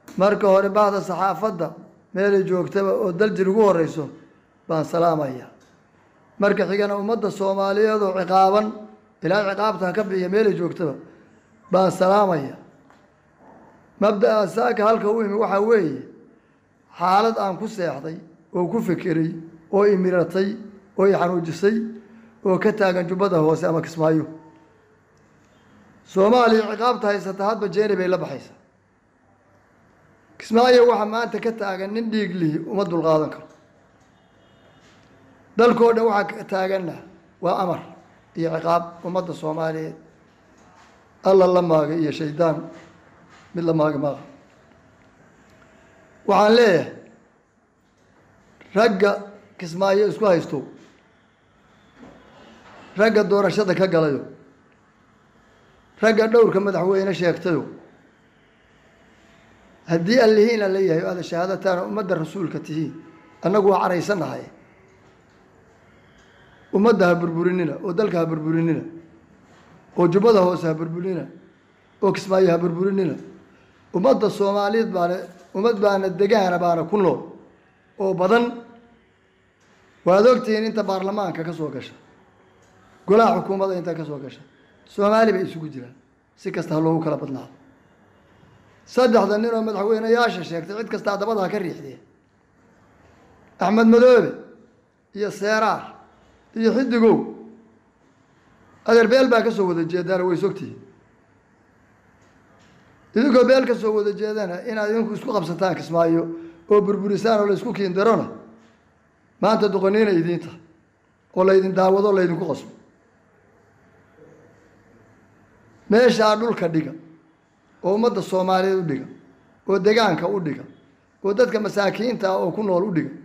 marka hore bahda saxaafadda meelay joogtaba oo daljir ugu horeyso baan salaamaya marka xigana ummadda soomaaliyeed oo ciqaaban ilaa ciqaabtan ka bixiya meelay joogtaba baan salaamaya mabda'a saaka halka u imi waxaa weeye xaalad aan ku seexday oo ku fekeray oo imiratay oo i xanuujisay oo ka taagan jubbada hoose ama kismaayo soomaaliya ciqaabta haysata hadba jeeni bay la baxaysaa kismaayo waxaa maanta ka taagan nin dhiig lihi uma dulqaadan karo dalkoo dhan waxaa ka taaganna waa amar iyo ciqaab ummadda soomaaliyeed alla la maaga iyo shaydaan mid la maaga maaqa waxaan leeyahay ragga kismaayo isku haysto ragga doorashada ka galayo ragga dhowrka madaxweyne sheegtayo haddii allihiin aan leeyahay o aada shahaadataana ummadda rasuulka tihiin annagu waa caraysanahay ummadda ha burburinina oo dalka ha burburinina oo jubbada hoose ha burburinina oo kismaayo ha burburinina ummadda soomaaliyeed baana ummad baana degaana baana ku nool oo badan waad ogtihiin inta baarlamaanka ka soo gasha golaha xukuumadda inta ka soo gasha soomaali bay isugu jiraan si kasta ha loogu kala badnaado saddexda nin oo madaxweyneyaasha sheegtay cid kastaa dabada ha ka riixdee axmed madoobe iyo seeraar iyo xidigow adeer beel baa ka soo wada jeedaana way sogtihiin idinkoo beel ka soo wada jeedana inaad idinku isku qabsataan kismaayo oo burburisaan oo la isku kiindarona maanta doqoniina idiin tahay oo laydin daawado o laydinku qasbo meeshaa dhulka dhiga oo ummadda soomaaliyeed u dhiga oo degaanka u dhiga oo dadka masaakiinta ah oo ku nool u dhiga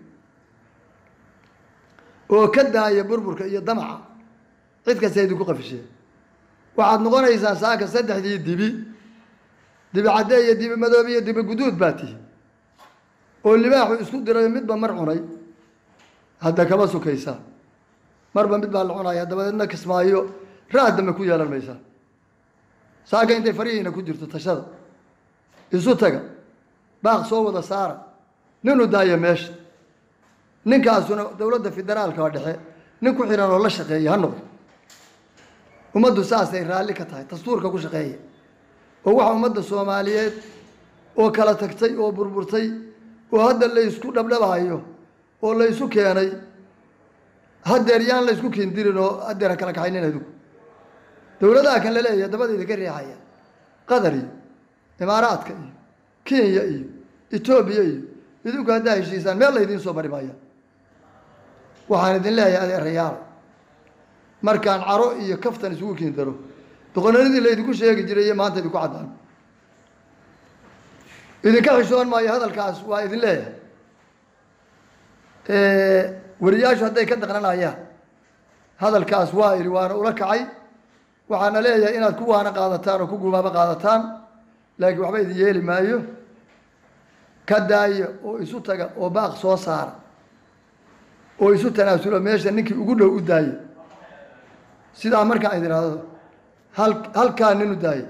oo ka daaya burburka iyo damaca cid kasta idinku qafisheen waxaad noqonaysaan saaka saddexdii dibi dibi cadde iyo dibi madoobe iyo dibi guduud baa tihi oo libaaxu isku dirayo midba mar cunay hadda kama sukaysaa marba mid baa la cunaya dabadeedna kismaayo raad dambe ku yeelan maysaa saaka intay farihiina ku jirto tashada isu taga baaq soo wada saara ninu daaya meesha ninkaasuna dowladda federaalka oo dhexe nin ku xihan oo la shaqeeya ha noqdo ummaddu saasay raalli ka tahay dastuurka ku shaqeeya oo waxa ummadda soomaaliyeed oo kala tagtay oo burburtay oo hadda la ysku dhabdhabaayo oo la ysu keenay haddeer yaan la ysku kiindirin oo haddeer ha kala kaxaynin adigu dowladaha kan la leeyahay dabadayda ka riixaya qatar iyo imaaraadka iyo kenya iyo etoobiya iyo idinku haddaa heshiisaan meel laydiin soo mari maaya waxaan idin leeyahay adeerayaal markaan caro iyo kaftan isugu kiindaro doqonanidii laydinku sheegi jiray iyo maanta idinku caddaan idinka xishoon maayo hadalkaas waa idin leeyahay wariyaashu hadday ka daqnanayaan hadalkaas waa idhi waana ula kacay waxaana leeyahay inaad ku waana qaadataan oo ku gumaabo qaadataan laakiin waxba idin yeeli maayo ka daaya oo isu taga oo baaq soo saara oo isu tanaasulo meesha ninkii ugu dhow u daaya sidaa markaan idin ihahdo hal halkaa nin u daaya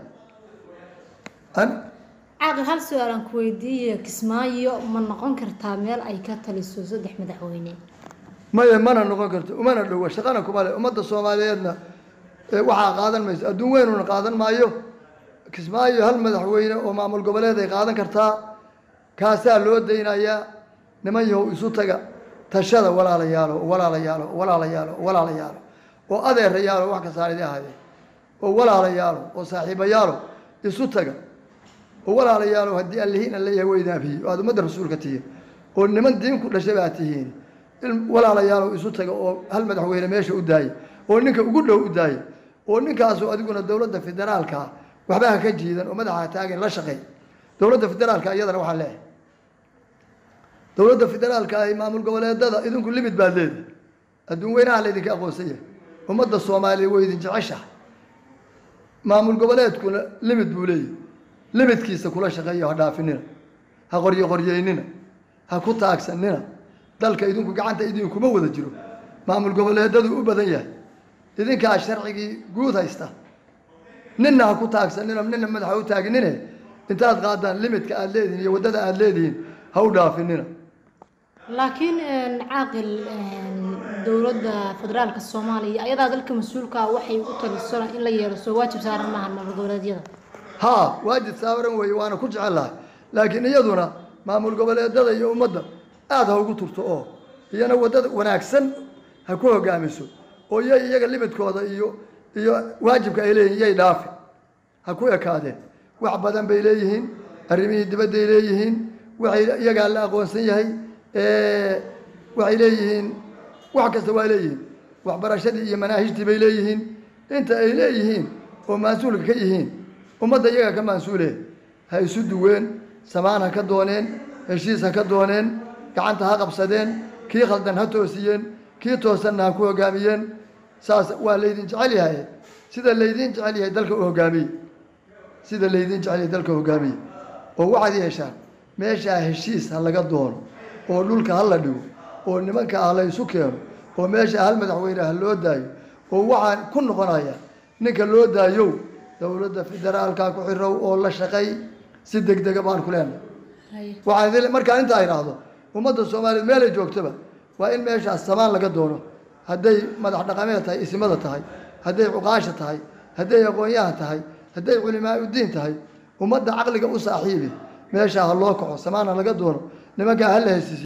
caaqil hal su-aalaan ku weydiiye kismaayo ma noqon kartaa meel ay ka taliso saddex madaxweyne maya mana noqon karto umana dhowa shaqana kuma le ummadda soomaaliyeedna waxaa qaadan mayso adduun weynuna qaadan maayo kismaayo hal madaxweyne oo maamul goboleed ay qaadan kartaa kaasaa loo daynayaa niman yahow isu taga tashada walaalayaalo walaalayaalo walaalayaalo walaalayaalo oo adeerayaalo wax kastaan idi ahaydeen oo walaalayaalo oo saaxiibayaalo isu taga oo walaalayaalo haddii allihiin an leeyahay weydaafiye oo aada ummadda rasuulka tihiin oo niman diin ku dhashay baa tihiin walaalayaalo isu taga oo hal madaxweyne meesha u daaya oo ninka ugu dhow u daaya oo ninkaasu adiguna dowladda federaalka waxba ha ka jiidan oo madaxa taagin la shaqeey dowladda federaalka iyadana waxaan leeyahay dowladda federaalka ah maamul goboleedada idinku limid baad leedahay adduun weynaha laydinka aqoonsan yahay ummadda soomaaliya way idin jeceshahay maamul goboleedkuna limid buu leeyahay limidkiisa kula shaqeeyo ha dhaafinina ha qoryo qoryeynina ha ku taagsanina dalka idinku gacanta idinkuma wada jiro maamul goboleedadu u badan yahay idinkaa sharcigii guud haysta ninna ha ku taagsanino nina madaxa u taaginine intaad qaadaan limidka aada leedihiin iyo waddada aada leedihiin ha u dhaafinina laakiin caaqil dowladda federaalka soomaaliya ayadaa dalka mas-uulka ah waxay u taliso in la yeelo soo waajib saaran maaha maamul goboleedyada haa waajib saaran weeye waana ku jecel lahay laakiin iyaduna maamul goboleedada iyo ummadda aada ha ugu turto oo iyana waddada wanaagsan ha ku hogaamiso oo iyo iyaga limidkooda iyo iyo waajibka ay leeyihin yay dhaafi ha ku ekaadeen wax badan bay leeyihiin arrimihii dibadday leeyihiin waxay iyagaa la aqoonsan yahay waxay leeyihiin wax kasta waa leeyihiin waxbarashadii iyo manaahijtii bay leeyihiin inta ay leeyihiin oo mas-uulka ka yihiin ummadda iyaga ka mas-uule ha isu duween samaan ha ka dooneen heshiis ha ka dooneen gacanta ha qabsadeen kii khaldan ha toosiyeen kii toosanna ha ku hogaamiyeen saas waa laydin jecel yahay sida laydin jecel yahay dalka u hogaamiye sida laydin jecel yahay dalka hogaamiye oo waxaad yeeshaan meeshaa heshiis ha laga doono oo dhulka ha la dhigo oo nimanka ah la isu keeno oo meesha hal madaxweyne ha loo daayo oo waxaan ku noqonaya ninka loo daayow dowladda federaalka ku xirow oo la shaqay si deg dega baan ku leenahay waxaan idin markaan intaa idhaahdo ummadda soomaaliyeed meelay joogtaba waa in meeshaas samaan laga doono hadday madax dhaqameed tahay isimada tahay hadday cuqaasha tahay hadday aqoon-yahan tahay hadday culimaa udiin tahay ummadda caqliga u saaxiibi meeshaa ha loo kaco samaana laga doono nimankaa ha la hesiisiyo